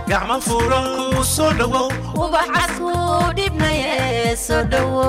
gacmo furan kuu soo dhowow ubaxasku dhibnaye soo dhowo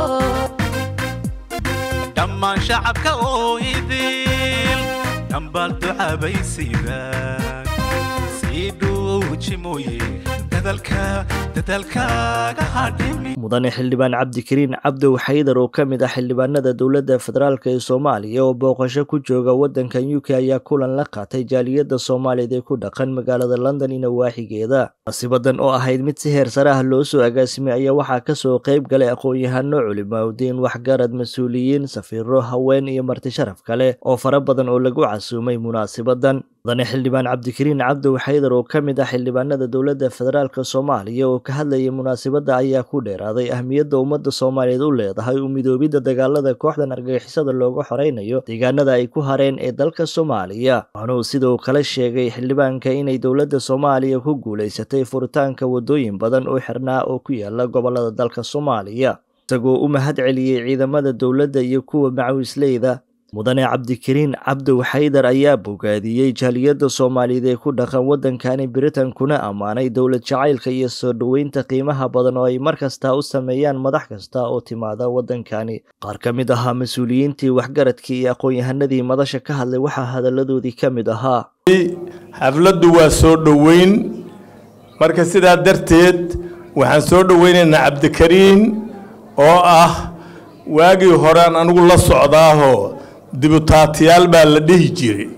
dhammaan shacabka oo idil dhambaal ducaabaysiidaan sii dhuuji mooye dadalka dadalkaaga hadhimi mudane xildhibaan cabdikariin cabdow xaydar oo ka mid ah xildhibaanada dowladda federaalk ee soomaaliya oo booqasho ku jooga waddankan u k ayaa kulan la qaatay jaaliyadda soomaaliyeed ee ku dhaqan magaalada london iyo nawaaxigeeda nasibadan oo ahayd mid si heer sare ah loo soo agaasimay ayaa waxaa kasoo qayb galay aqoon-yahano culimaadudiin waxgarad mas-uuliyiin safiiro haween iyo marti sharaf kale oo fara badan oo lagu casuumay munaasibadan mudane xildhibaan cabdikariin cabdow xaydar oo ka mid ah xildhibaanada dowladda federaalk soomaaliya oo ka hadlayay munaasibadda ayaa ku dheeraaday ahmiyadda ummadda soomaaliyeed u leedahay u midoobidda dagaalada kooxdan argagixisada looga xoreynayo deegaanada ay ku hareen ee dalka soomaaliya waxaana uu sidoo kale sheegay xildhibaanka inay dowladda soomaaliya ku guulaysatay furitaanka waddooyin badan oo xirnaa oo ku yaala gobolada dalka soomaaliya isagoo u mahad celiyey ciidamada dowladda iyo kuwa macawisleyda mudane cabdikariin cabdow xaydar ayaa bogaadiyey jaaliyadda soomaaliyeed ee ku dhaqan waddankani britain kuna ammaanay dowlad jacaylka iyo soo dhoweynta qiimaha badan oo ay mar kasta u sameeyaan madax kasta oo timaada waddankani qaar ka mid ahaa mas-uuliyiintii waxgaradkii iyo aqoon-yahanadii madasha ka hadlay waxaa hadalladoodii ka mid ahaa xafladdu waa soo dhoweyn marka sidaa darteed waxaan soo dhoweynaynaa cabdikariin oo ah waagii horean anigu la socdaahoo dibutaatiyaal baa la dhihi jiray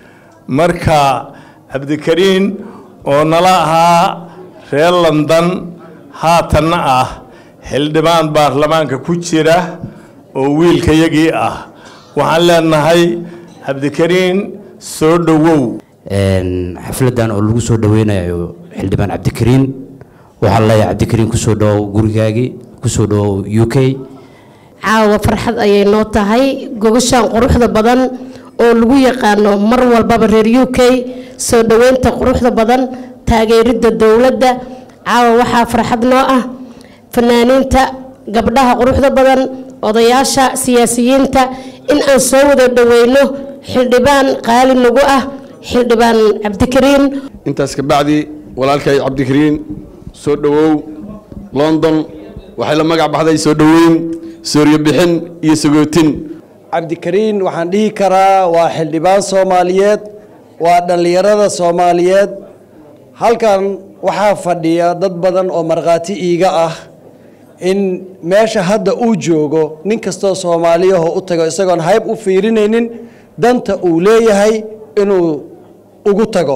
marka cabdikariin oo nala ahaa reer london haatanna ah xildhibaan baarlamaanka ku jira oo wiilkayagii ah waxaan leenahay cabdikariin soo dhowow xafladan oo lagu soo dhoweynayo xildhibaan cabdikariin waxaa leeyahay cabdikariin kusoo dhawow gurigaagii kusoo dhawow u k caawa farxad ayay noo tahay gogashaan quruxda badan oo lagu yaqaano mar walbaba reer u k soo dhoweynta quruxda badan taageeridda dowladda caawa waxaa farxad noo ah fanaaniinta gabdhaha quruxda badan odayaasha siyaasiyiinta in aan soo wada dhoweyno xildhibaan qaali nagu ah xildhibaan cabdikariin intaas kabacdi walaalkay cabdikariin soo dhowow london waxay la magac baxday soo dhoweyn sooryo bixin iyo sagootin cabdikariin waxaan dhihi karaa waa xildhibaan soomaaliyeed waa dhallinyarada soomaaliyeed halkan waxaa fadhiya dad badan oo markhaati iiga ah in meesha hadda uu joogo nin kastoo soomaaliyaho u tago isagoon hayb u fiirinaynin danta uu leeyahay inuu ugu tago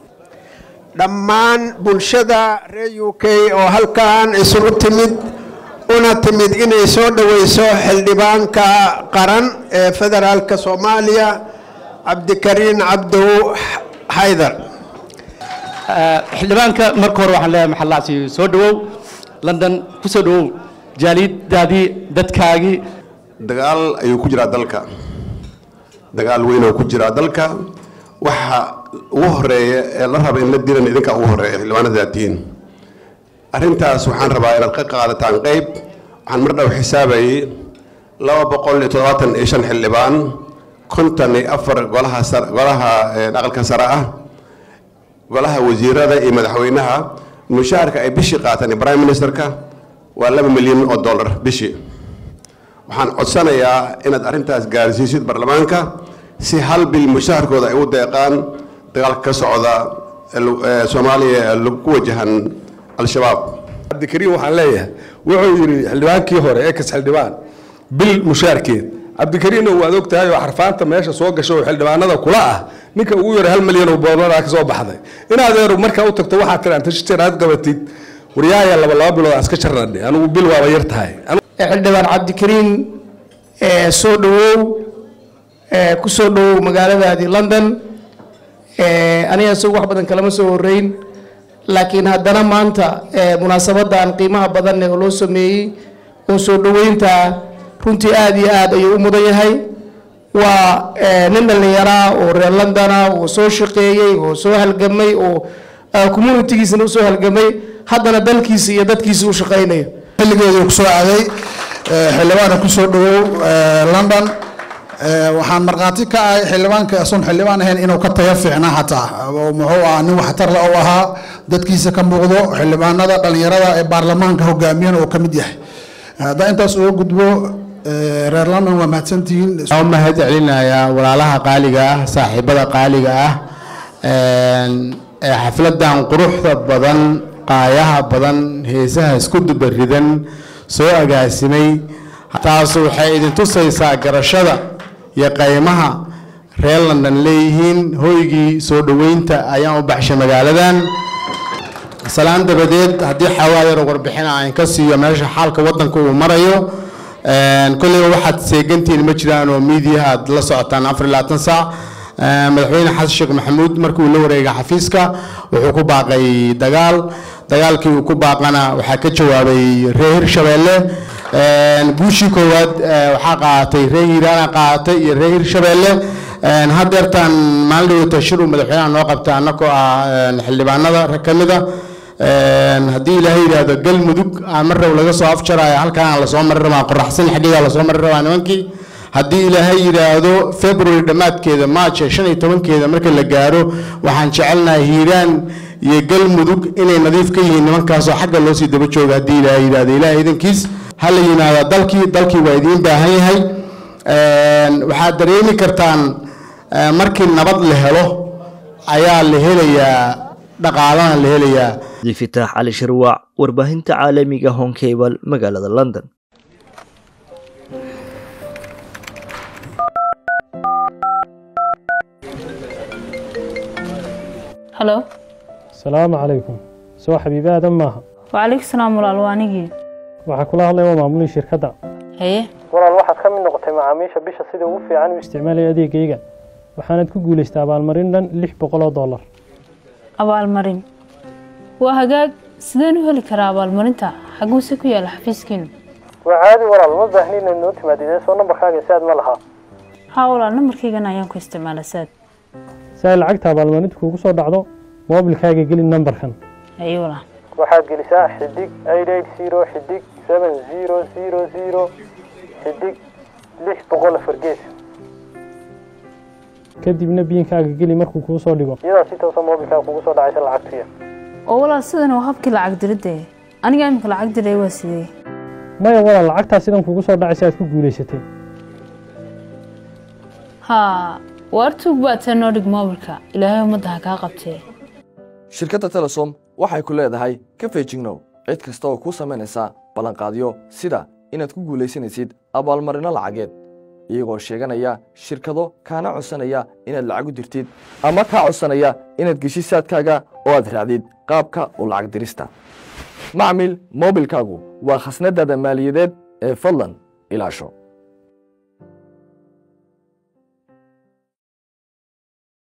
dhammaan bulshada reer u k oo halkan isugu timid una timid inay soo dhoweyso xildhibaanka qaran ee federaalka soomaaliya cabdikariin cabdow xaydar xildhibaanka marka hore waxaan leeyahay maxallaasi soo dhowow london ku soo dhowow jaaliyadaadii dadkaagii dagaal ayuu ku jiraa dalka dagaal weyn oo ku jiraa dalka waxa ugu horeeya ee la raba in la dilan idinka ugu horeeya xildhibaanadaad tihiin arrintaas waxaan rabaa inaad ka qaadataan qeyb waxaan mar dhow xisaabayay laba boqol iyo toddobaatan iyo shan xildhibaan konton iyo afar golaha golaha aqalka sare ah golaha wasiirada iyo madaxweynaha mushaharka ay bishii qaataan prime ministerka waa laba milyan oo dollar bishii waxaan codsanayaa inaad arrintaas gaarsiisid baarlamaanka si hal bil mushaharkooda ay u deeqaan dagaalka ka socda soomaaliya ku wajahan al-shabaab cabdikariin waxaan leeyahay wuxuu yidhi xildhibaankii hore ekas xildhibaan bil mushaarkeed cabdikariinna waad og tahay oo xarfaanta meesha soo gasho oo xildhibaanada kula ah ninka ugu yara hal milyan oo boodada ka soo baxday inaad markaa u tagto waxaad tiraa inta shir aad qabatid waryaaya laba laba bilood aan iska jarnadhe anigu bil waaba yar tahay xildhibaan cabdikariin soo dhowow ku soo dhowow magaaladaadii london aniga isagu wax badan kalama soo horeyn laakiin haddana maanta munaasabadan qiimaha badan oo loo sameeyey oo soo dhoweynta runtii aada iyo aad ayuu u mudan yahay waa nin dhallinyaraa oo reer londona oo soo shaqeeyey oo soo halgamay oo communitigiisana usoo halgamay haddana dalkiisa iyo dadkiisa u shaqaynayo xilligeedii kusoo aaday xildhibaana kusoo dhawow london Ee, waxaan markhaati ka ahay xildhibaanka asoon xildhibaan ahayn inuu ka tayo fiicnaa xataa oo muxuu ahaa nin waxtar le u ahaa dadkiisa ka muuqdo xildhibaanada dhallinyarada ee baarlamaanka hogaamiyana uu ka mid yahay haddaan intaas uga gudbo ee, reer london waa mahadsantihiin waxaan u mahad celinayaa walaalaha qaaliga ah saaxiibada qaaliga ah een, ee xafladan quruxda badan qaayaha badan heesaha isku dubaridan soo agaasimay taas waxay idin tusaysaa garashada iyo qaymaha reer london leeyihiin hoygii soo dhoweynta ayaan u baxshay magaaladan salaan dabadeed haddii xawaa yar warbixina aan ka siiyo meesha xaalka wadanka uu marayo een, kolleyba waxaad seegantihiin ma jiraan oo miidiyaha aad la socotaan afar iyo labaatan saac Een, madaxweyne xasan sheekh maxamuud markii uu la wareegay xafiiska wuxuu ku baaqay dagaal dagaalkii uu ku baaqana waxaa ka jawaabay reer hirshabeelle Een, guushii koowaad ee, waxaa qaadatay reer hiiraana qaadatay iyo reer hirshabeelle Een, haddeertaan maalin dhawata shir uu madaxweynaha noo qabta annagoo ah een, xildhibaanada rag ka mid a Een, haddii ilaahay yidhaahdo galmudug aan mar rab laga soo afjarayo halkan aan lasoo mari rabaa qoraxsan xaggeeda lasoo mari rabaa nimankii haddii ilaahay yidhaahdo february dhammaadkeeda march shan iyo tobankeeda marka la gaaro waxaan jecelnahay hiiraan iyo galmudug inay nadiif ka yihiin nimankaasoo xagga loo sii daba jooga haddii ilaahay yidhaahdo ilaahay idankiis ha la yimaada dalkii dalkii waa idiin baahan yahay Een, waxaad dareemi kartaan eh, markii nabad la helo ayaa la helayaa dhaqaalana la helayaa abdifitaax cali shirwaac warbaahinta caalamiga honkebal magaalada london halo salaamu calaykum soo xabiibi aadan maaha wacalaykum salaam walaal waa anigii waxaa kula hadlaya waa maamulihii shirkadda haye walaal waxaad ka mid noqotay macaamiisha bisha sida ugu fiican u isticmaalaya adeegayga waxaanad ku guulaystay abaalmarin dhan lix boqol oo dollar abaalmarin waa hagaag sideen u heli karaa abaalmarinta xaguuse ku yaala xafiiskiinu waa caadi walaal ma baahni inaad noo timaadidee soo nambarkaaga si aad ma lahaa haa walaal nambarkaygan ayaan ku isticmaala saad si ay lacagta abaalmarinta kuugu soo dhacdo moobilkaaga geli nambarkan haye walaal waxaad gelisaa xidig eight eight zero xidig seven zero zero zero xidig lix boqol afar gees kadibna biinkaaga geli markuu kuu soo dhigo iyadaa si toosa moobilkaaga kugu soo dhacaysa lacagtuya oo walaal sidan waa habkii lacag diridda aniga iminka lacag diray waa sidee maya walaal lacagtaa sidan kugu soo dhacaysa aad ku guulaysatay haa waar tuug baad tee noo dhig moobilka ilaahay ummadda ha kaa qabtee shirkadda telesom waxay ku leedahay ka feejignow cid kasta oo kuu samaynaysa ballanqaadyo sida inaad ku guulaysanaysid abaalmarinno lacageed iyagoo sheeganaya shirkado kaana codsanaya inaad lacag u dirtid ama kaa codsanaya inaad geshid saadkaaga oo aad raacdid qaabka u lacag dirista macmil moobilkaagu waa khasnadaada maaliyadeed ee fadlan ilaasho